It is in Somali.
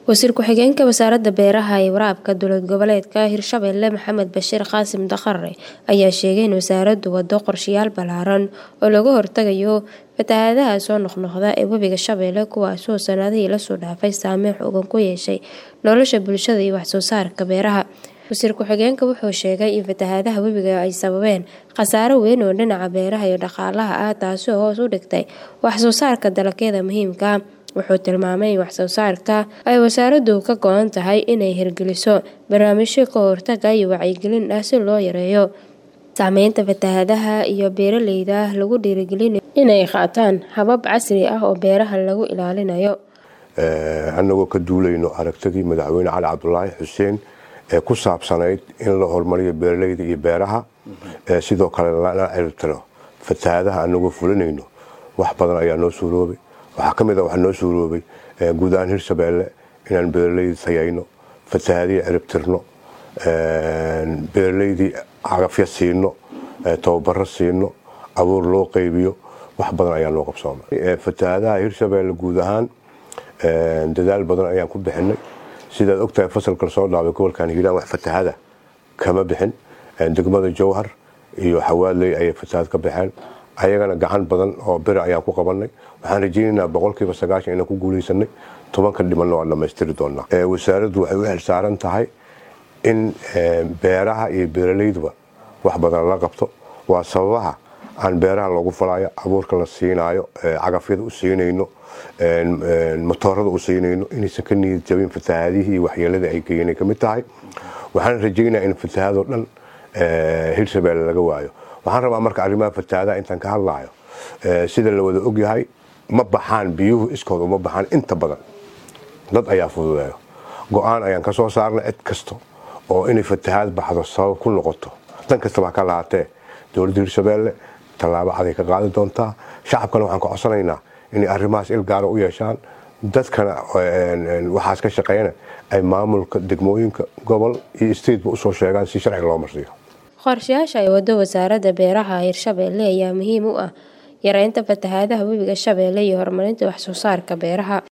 wasiir ku-xigeenka wasaaradda beeraha iyo waraabka dowlad goboleedka hirshabelle maxamed bashiir qaasim daqare ayaa sheegay in wasaaraddu wado qorshayaal ballaaran oo laga hortagayo fatahaadaha soo noqnoqda ee webiga shabeelle kuwaasoo sanadihii lasoo dhaafay saameyn xoogan ku yeeshay nolosha bulshada iyo waxsoo saarka beeraha wasiir ku-xigeenka wuxuu sheegay in fatahaadaha webiga ay sababeen khasaaro weyn oo dhinaca beeraha iyo dhaqaalaha ah taasi oo hoos u dhigtay waxsoo saarka dalagyada muhiimka wuxuu tilmaamay in waxsoo saarka ay wasaaraddu ka go-an tahay inay hirgeliso barnaamijyo ka hortaga iyo wacyigelin ah si loo yareeyo saameynta fatahaadaha iyo beeraleyda lagu dhiirigelinayo inay qaataan habab casri ah oo beeraha lagu ilaalinayo annagoo ka duulayno aragtidii madaxweyne cali cabdulaahi xuseen ee ku saabsanayd in la horumariyo beeraleyda iyo beeraha sidoo kale lana ciribtiro fatahaadaha anagoo fulinayno wax badan ayaa noo suuroobay waxaa ka mid a waxaa noo suuroobay guud ahaan hirshabeelle inaan beeraleyda tayayno fatahaadiya ciribtirno beeraleydii cagafya siino tababaro siino abuur loo qaybiyo wax badan ayaa noo qabsoomay fatahaadaha hirshabeelle guud ahaan dadaal badan ayaan ku bixinay sidaad ogtahay fasalka soo dhaabay gobolkan hiiraan wax fatahada kama bixin degmada jowhar iyo xawaadley ayay fatahaad ka baxeen ayagana gacan badan oo bira ayaan ku qabanay waxaan rajaynaynaa boqolkiiba sagaashan inaan ku guuleysanay tobanka dhimanna waan dhammaystiri doonaa wasaaraddu waxay u xilsaaran tahay in beeraha iyo beeraleyduba wax badan la qabto waa sababaha aan beeraha loogu falayo abuurka la siinaayo cagafyada u siinayno matoorada u siinayno inaysan ka niyad jabin fatahaadihii iyo waxyeeladii ay geeyeen ka mid tahay waxaan rajaynaa in fatahaadoo dhan hirshabeelle laga waayo waxaan rabaa marka arrimaha fatahaadaha intaan ka hadlaayo sida la wada ogyahay ma baxaan biyuhu iskooda uma baxaan inta badan dad ayaa fududeeyo go-aan ayaan ka soo saarnay cid kasta oo inay fatahaad baxdo sabab ku noqoto dan kastaba ha ka lahaatee dowladda hirshabeelle tallaabo caday ka qaadi doontaa shacabkana waxaan ka codsanaynaa inay arrimahaas il gaara u yeeshaan dadkana waxaas ka shaqeeyana ay maamulka degmooyinka gobol iyo stateba usoo sheegaan si sharciga loo marsiiyo qorshayaasha ay wado wasaaradda beeraha hirshabeelle ayaa muhiim u ah yareynta fatahaadaha webiga shabeelle iyo horumarinta waxsoo saarka beeraha